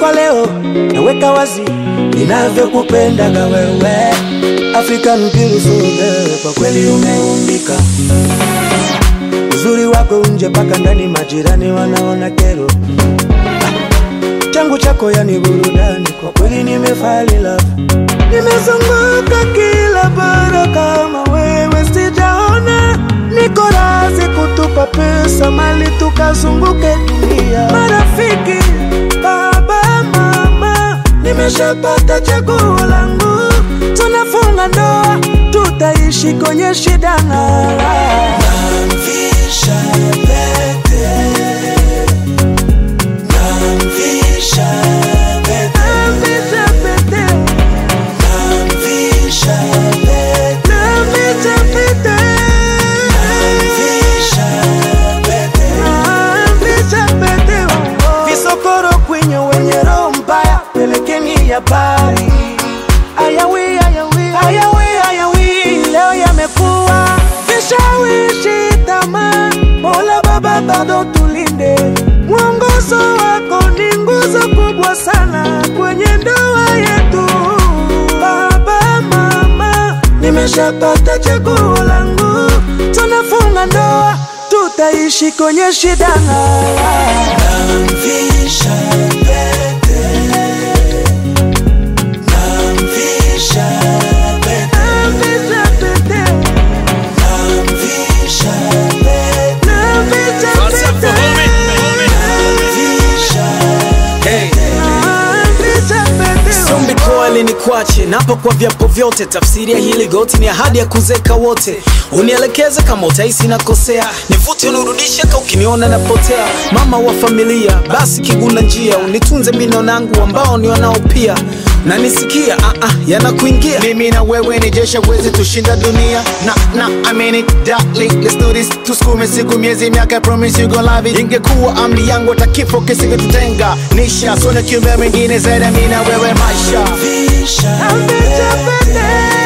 kwa leo naweka wazi ninavyokupendaga wewe African beautiful girl, kwa kweli umeumbika uzuri wako nje mpaka ndani, majirani wanaona kero. Ah, changu chako yani burudani, kwa kweli nimefall in love. Nimezunguka kila bara kama wewe sijaona, niko razi kutupa pesa mali tukazunguke dunia. Marafiki, baba, mama, nimeshapata chaguo langu, tunafunga ndoa, tutaishi kwenye shida na raha. Namvisha pete, namvisha pete, namvisha pete, namvisha pete, namvisha pete, namvisha pete, namvisha pete. Visokoro kwenye wenye roho mbaya, pelekeni ya bari. Ayawi, ayawi, ayawi, ayawi, leo yamekuwa vishawishi tamaa. Mola Baba bado tulinde, mwongozo wako ni nguzo kubwa sana kwenye ndoa yetu. Baba, mama, nimeshapata chaguo langu, tunafunga ndoa, tutaishi kwenye shida na raha. Namvisha pete Namvisha pete Namvisha pete Namvisha pete Namvisha What's up, pete homie? Namvisha Hey. Namvisha pete Sombi koali ni kwache napo kwa vyapo vyote, tafsiri ya hili goti ni ahadi ya kuzeka wote. Unielekeze kama utahisi nakosea, nivute unirudishe ka ukiniona napotea. Mama wa familia, basi kiguna njia, unitunze minonangu ambao ni wanao pia na nisikia ah, ah, yanakuingia mimi na wewe ni jeshi wezi tushinda dunia na na I mean it darling let's do this tusukume siku miezi miaka I promise you gon' love it ingekuwa amri yangu hata kifo kisingetutenga nisha sona kiumbe mwingine zaidi ya mimi na wewe maisha Namvisha pete